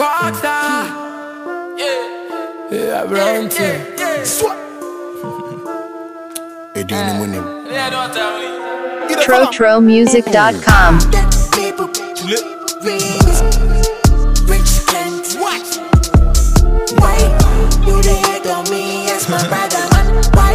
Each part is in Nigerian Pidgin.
Rockstar. Yeah, brown too. Eddie ni mu nim. TroTroMusic.com. Rich Kent. What? Why? You the head on me as my brother man. Why?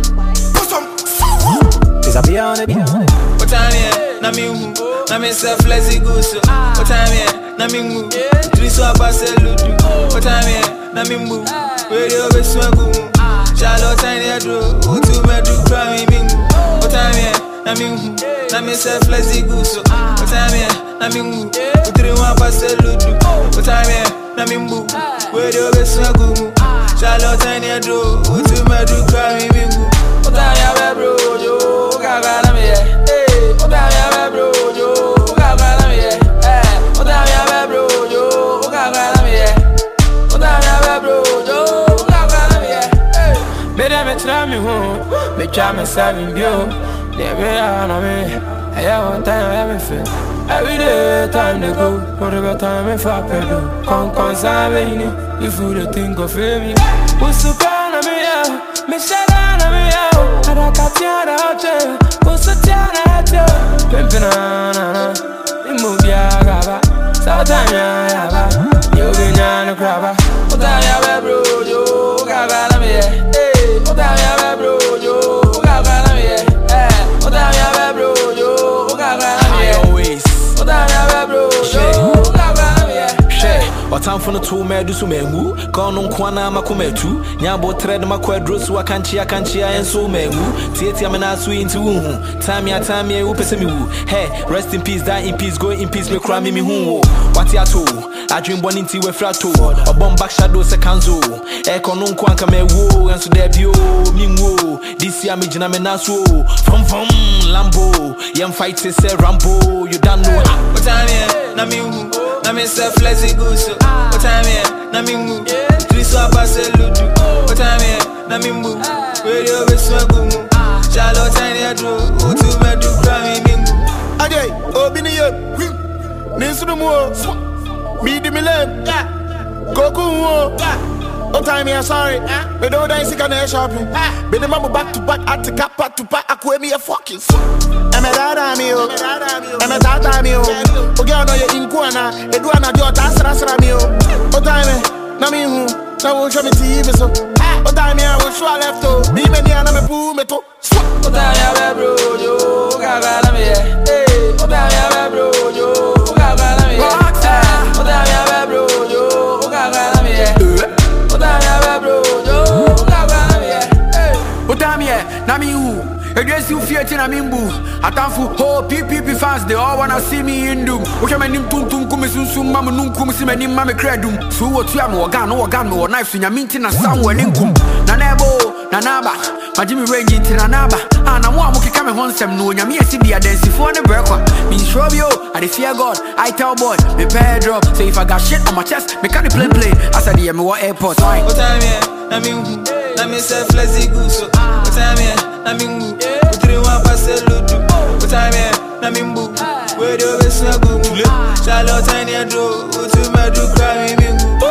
Cause I be on it. What time yeah? Na mi hu, na mi se flexi gusu. What time yeah? Na mi mu, three so abase ludu. What time yeah? Na mi mu, radio be swangu mu. Charlotte tiny adro, utu me do cry mi bingu. What time yeah? Na mi hu, na mi se flexi gusu. What time yeah? Na mi mu, three one abase ludu. What time yeah? Na mi mu, radio be swangu mu. Charlotte tiny adro, utu me do cry mi bingu. What time yeah, bro, yo, gaga na me yeah. Hey, what time yeah, bro, yo, gaga na me yeah. Hey, what time yeah, bro, yo, gaga na me yeah. What time yeah, bro, yo, gaga na me yeah. Hey. Me dem me try me home. Me try me seven bio. They be on me. I have one time I me feel. Every day time they go. Whatever time me for pedo. Con con savini. If you the think of me. What's the plan of me out? Me shut down on me out. Ada katiana out there. What's the tiana out there? Pimpina na na. Imubi agaba. Southern ya yaba. You be nyana graba. What time yeah, bro, yo, gaga na me yeah. Hey, what time yeah, bro, yo, gaga na me yeah. Hey, what time yeah, bro, yo, gaga na me yeah. always What time yeah, bro, yo, gaga na me yeah. hwɛ ɔtamfo no too madu so mangu ka ɔno nkoa na mako matu nyabo trɛ de makɔ aduro so akankyea kankyea ɛnso mangu tietia me naa so yi nti wonhu tamea tamea wopɛ sɛ mewu hɛ rest in peace die in peace go in peace mekora me mehu wo wate ato adwenbɔne nti wafiri ato ɔbɔ mbak shadow sɛ kanzo ɛkɔ no nko anka mawuo ɛnso daabio menwuo disia megyina me na so o fomfom lambo yɛmfight sɛ rambo you don't know how What time yeah? Na mi hu, na mi se flexi gusu. What time yeah? Na mi mu, three so abase ludu. What time yeah? Na mi mu, radio be swangu mu. Charlotte tiny adro, utu me do cry mi bingu. Ajay, obi ni ye. Ni nsuru mu o. Mi di mi le. Koku hu o. O time me sorry. Me do dan sika na shopping. Me the mamu back to back at the cap back to back akwe me a fucking. Eme dada mi o. Eme tata mi o. Oge ono ye inku ana. Edu ana di ota sra sra mi o. O time na mi hu. Na wo show me TV so. O time me I will show left o. Mi me ni ana me pu me to. What time yeah, bro, yo, gaga na me yeah. Hey, what time yeah, bro, yo, gaga na me yeah. Hey, what time yeah, bro, yo, gaga na me yeah. What time yeah, bro, yo, gaga na me yeah. Hey. Utam here, na me who? Against you fear na me mbu. Atamfu ho PPP fans they all wanna see me in doom. Wohwe manim tuntum kum sunsum mam nunkum si manim mam kradum. So wo tua me organ no organ me wo knife so nyaminti na sam wani nkum. Na nebo, na naba. Majimi range inti na naba. Ah na mo amukeka me ho nsɛm no nyame asi bia dansifo ne brekwa. Me sure yo, I dey fear God. I tell boy, me pay drop. Say if I got shit on my chest, me can play play. I said yeah, me what airport. Right. What time yeah? Na mi hu, na mi se flexi gusu. What time yeah? Na mi hu, utri one passe ludu. What time yeah? Na mi mbu, radio be swangu mu. Charlotte tiny adro, utu me do cry mi bingu.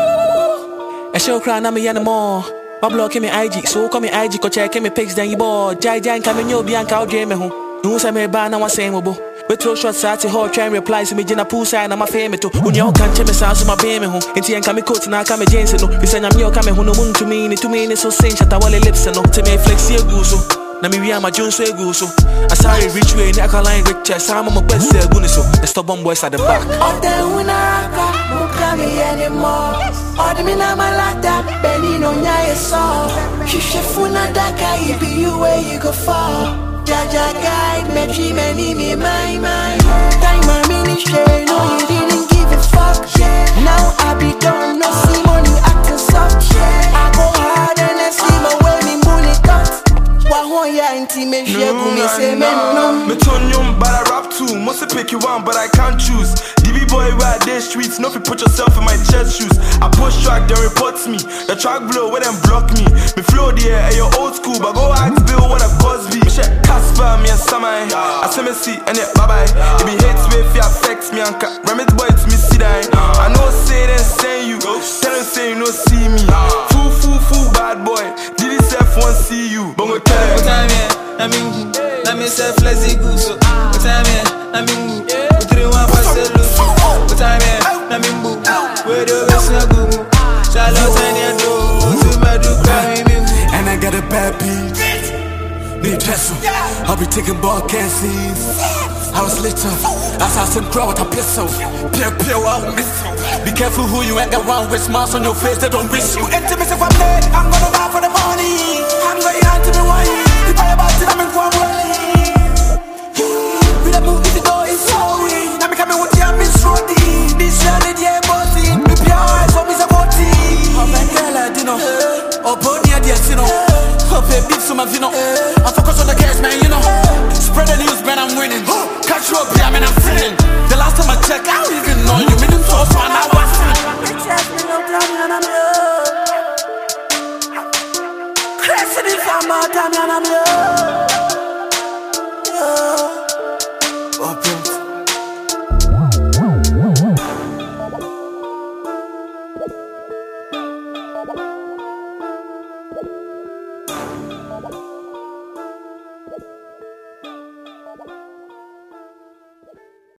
ɛhyɛ wo koraa na meyɛ no mɔ wablɔke me ig so wokɔ me ig kɔkyɛɛke me pics dan yi bɔɔ gyaegyae nka menyɛ obi anka wodwee me ho mehu sɛ merebaa na woasɛe mo bo wɛturo shot saa te hɔ twɛn reply sɛ megyina pool side na mafee me to onua woka nkyɛ me saa so mabee me ho enti yɛnka me coat na aka me jeans no fisɛ nyameɛ ɔka me ho no mu ntumi ne tumi ne so sen hyɛtawale lips no nti meflexi agu so na mewie amadwo nso agu so asare rich way ne akaline richer saa ma mɔbɛsi agu ne so the stubborn boys at the back Ọdẹ unaka, muka mi anymore. Ọdẹ mi na malata, bẹni no nya ye sọ. Ṣiṣẹ́ fúnna daka, ibi you where you go fall. Jaja guide, mẹ́tí mẹ́ni mi máì máì. Time I mini ṣe, no you didn't give a fuck. Now I be done, no see money, I can suck. I go hard and I see my way, me money cut. Wahon ya inti me ṣe kù mi ṣe mẹ́nu. Me tone young, but I rap too. Must pick you one, but I can't choose. DB boy, where they streets, no fi put yourself in my chest shoes. I push track, they report me. The track blow, where them block me. Me flow there, and you're old school, but go ask Bill what a Cosby. Me check Casper, me and Samai. I say me see, and it bye bye. It be hates me if you affects me, and remit boy, it's me see die. I know say then be Tesla. I'll be taking ball scenes. I was little. As I said, grow with a pistol. Pew pew, I'll miss you. Be careful who you hang around with. Smiles on your face, they don't wish you. Intimacy if I'm late, I'm gonna ride for the money. I'm going out to the wine. If I about it, I'm in for With a move, if the door is sorry. Now me coming with the I'm in shorty. This year, the year, bossy. Me pure eyes, what me say, what Oh, my girl, I didn't know. Oh, pony, I didn't know. Oh, baby, so my vino. I focus on the cash, man, you know. Spread the news, man, I'm winning. Catch you up, yeah, man, I'm feeling. The last time I checked, I don't even know you. Meaning to us, man, I was Crazy if I'm out, I'm